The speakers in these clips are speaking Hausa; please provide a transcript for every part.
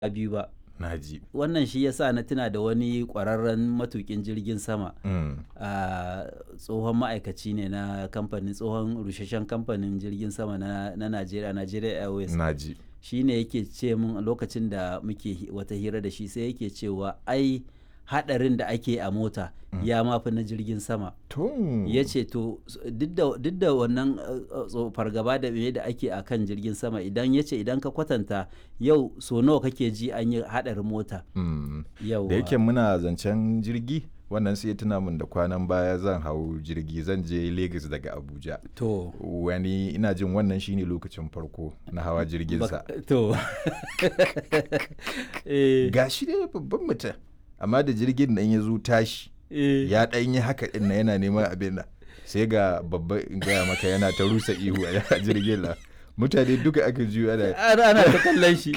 biyu ba naji wannan shi yasa na tuna da wani kwararren matukin jirgin sama mm. a tsohon ma'aikaci ne na kamfanin tsohon rusheshen kamfanin jirgin sama na, na Najeriya Nigeria Airways naji shi ne yake ce mun a lokacin da muke hi- wata hira da shi sai yake cewa ai hadarin da ake a mota ya mafi na jirgin sama to ya ce to s- duk da- duk da wannan uh, uh, tso- fargaba da me da ake a kan jirgin sama idan ya ce idan ka kwatanta yau so nawa kake ji an yi hadarin mota mm. yau da yake muna zancen jirgi wannan sai ya tuna min da kwanan baya zan hau jirgi zan je Lagos daga Abuja to wani ina jin wannan shine lokacin farko na hawa jirginsa bak- to eh, ga shi dai babban mutum amma da jirgin nan ya zo tashi eh, ya ɗan yi haka ɗin na yana neman abin nan sai ga babba in gaya maka yana ta rusa ihu a jirgin nan mutane duka aka juyo ana ana ana ta kallon shi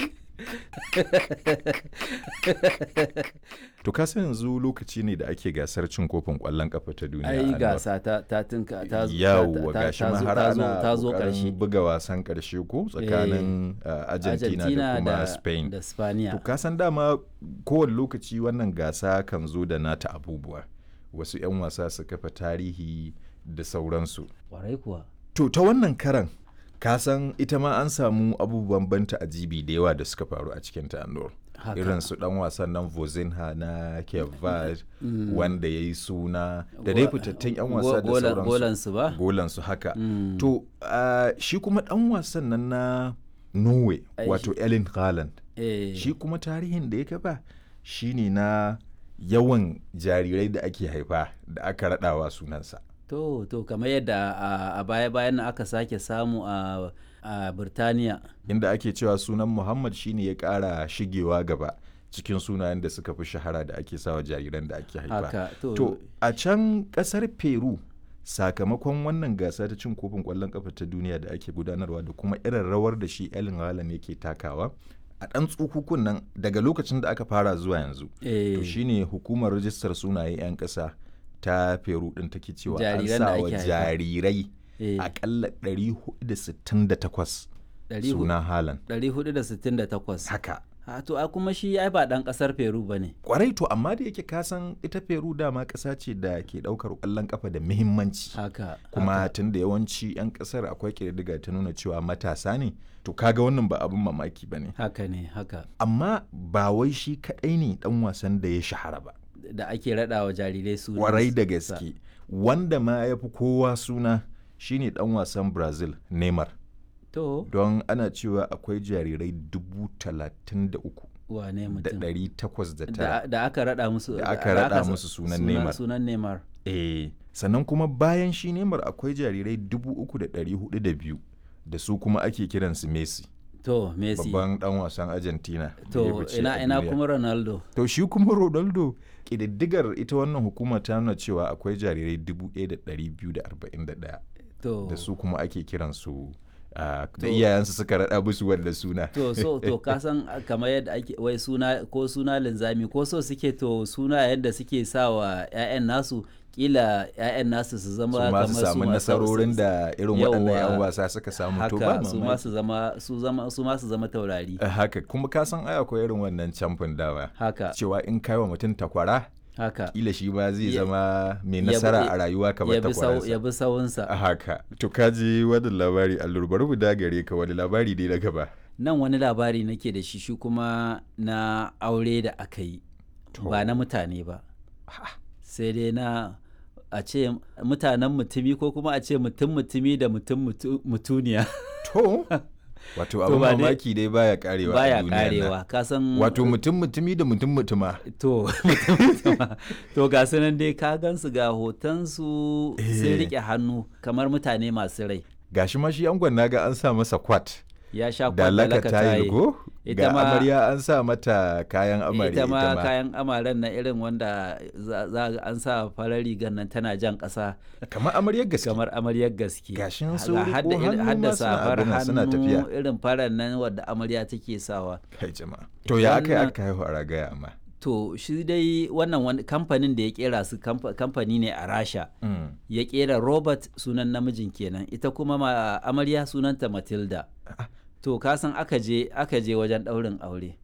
to ka san yanzu lokaci ne da ake gasar cin kofin ƙwallon ƙafa ta duniya ai Anwar. gasa ta ta tinka ta zo- yawwa ta- ta- gashi ta ma zo- har ta zo- ana ta zo ƙoƙarin karshe buga wasan ƙarshe ko tsakanin uh, Argentina, da kuma Spain da to Spaniya ka san dama kowane lokaci wannan gasa kan zo da nata abubuwa wasu 'yan wasa su kafa tarihi da sauransu kwarai kuwa to ta wannan karan ka san ita ma an samu abubuwan banta ajibi da yawa da suka faru a cikin ta Anwar. haka irin su dan wasan nan Vozinha na Kevad wanda ya yi suna da dai fitattun 'yan wasa da Go- golan- sauransu golansu ba golansu haka Mm. to ah, shi kuma dan wasan nan na Norway Ai, wato Erling Haaland eh, shi kuma tarihin da ya kafa shine na yawan jarirai da ake haifa da aka raɗawa sunansa to to kamar yadda a- a baya bayan nan aka sake samu a a Birtaniya inda ake cewa sunan Muhammad shine ya ƙara shigewa gaba cikin sunayen da suka fi shahara da ake sawa jariran da ake haifa haka to, to a can ƙasar Peru sakamakon wannan gasa ta cin kofin ƙwallon ƙafa ta duniya da ake gudanarwa da kuma irin rawar da shi Erling Haaland yake takawa a ɗan tsukukun nan daga lokacin da aka fara zuwa yanzu eh, to shine hukumar rajistar sunaye 'yan ƙasa ta peru ɗin take cewa an Jariran da sa wa ake haifa. jarirai eh, akalla 468 ɗari hu- suna halan 468 haka ha to a kuma shi ai ba dan kasar Peru bane kwarai to amma da yake kasan ita peru dama ƙasa ce da ke ɗaukar ƙwallon ƙafa da muhimmanci haka kuma haka. tun da yawanci 'yan ƙasar akwai ƙididdiga ta nuna cewa matasa ne to kaga wannan ba abin mamaki ba ne haka ne haka amma ba wai shi kaɗai ne ɗan wasan da ya shahara ba da ake raɗa wa jarirai su kwarai da gaske wanda ma ya fi kowa suna shine dan wasan brazil neymar to don ana cewa akwai jarirai dubu talatin da uku wane da mutum ɗari takwas da da, tara da aka raɗa musu Da aka raɗa sa- musu sunan Neymar. sunan Neymar eh sannan kuma bayan shi neymar akwai jarirai dubu uku da ɗari hudu da biyu da su kuma ake kiransu messi to Messi babban dan wasan argentina da ya to fice ina a ina duniya. kuma Ronaldo to shi kuma ronaldo ƙididdigar ita wannan hukuma ta nuna cewa akwai jarirai dubu ɗaya da ɗari biyu da arba'in da ɗaya to da su kuma ake kiransu ah, da To- iyayensu suka raɗa musu wanda suna to so to ka san kamar yadda ake wai suna ko suna linzami ko so suke to suna yadda suke sawa ƴaƴan nasu kila ƴaƴan nasu su zama su ma kamar su samu masu- nasarorin da irin waɗannan 'yan Yawwa. wasa suka samu to ba haka su ma mamaki. su zama su zama su ma su zama taurari Eh, haka kuma ka san ai akwai irin wannan camfin dawa haka cewa in kai wa mutum takwara haka kila shi ba zai Ya- zama mai ya bi- nasara a rayuwa kamar ya bi sau ya takwararsa bi sawunsa a haka to ka ji wannan labari allur bari mu dagare ka wani labari dai na gaba nan wani labari nake da shi shi kuma na aure da aka yi ba na mutane ba sai dai na a ce mutanen mutumi ko kuma a ce mutum mutumi da mutum mutu- mutuniya to wato To abin ba dai- mamaki dai baya karewa a baya duniyan nan. karewa ka san wato mutum mutumi da mutum mutuma to mutum mutuma to ga su nan dai ka gansu ga hotonsu sun Eh. rike hannu kamar mutane masu rai gashi ma shi angon naga an sa masa kwat ya sha da laka kwallaka tayil go Ita ga ma- amarya an sa mata kayan amarya ita ma kayan amaren na irin wanda za za ga an sa farar rigar nan tana jan ƙasa kamar amaryar gaske kamar amaryar gaske Gashin Ga sun riƙo hadda irin- hannu hadda ma suna safar abin nan, suna hannu tafiya. irin farar nan wadda amarya take sawa kai jama'a to ya aka yi Wannan- aka haihu a ragaya amma to shi dai wannan wani kamfanin da ya kera su kamfa- kamfani ne a rasha Mm. ya kera robert sunan namijin kenan ita kuma ma amarya sunanta matilda Ah. to ka san aka je aka je wajen ɗaurin aure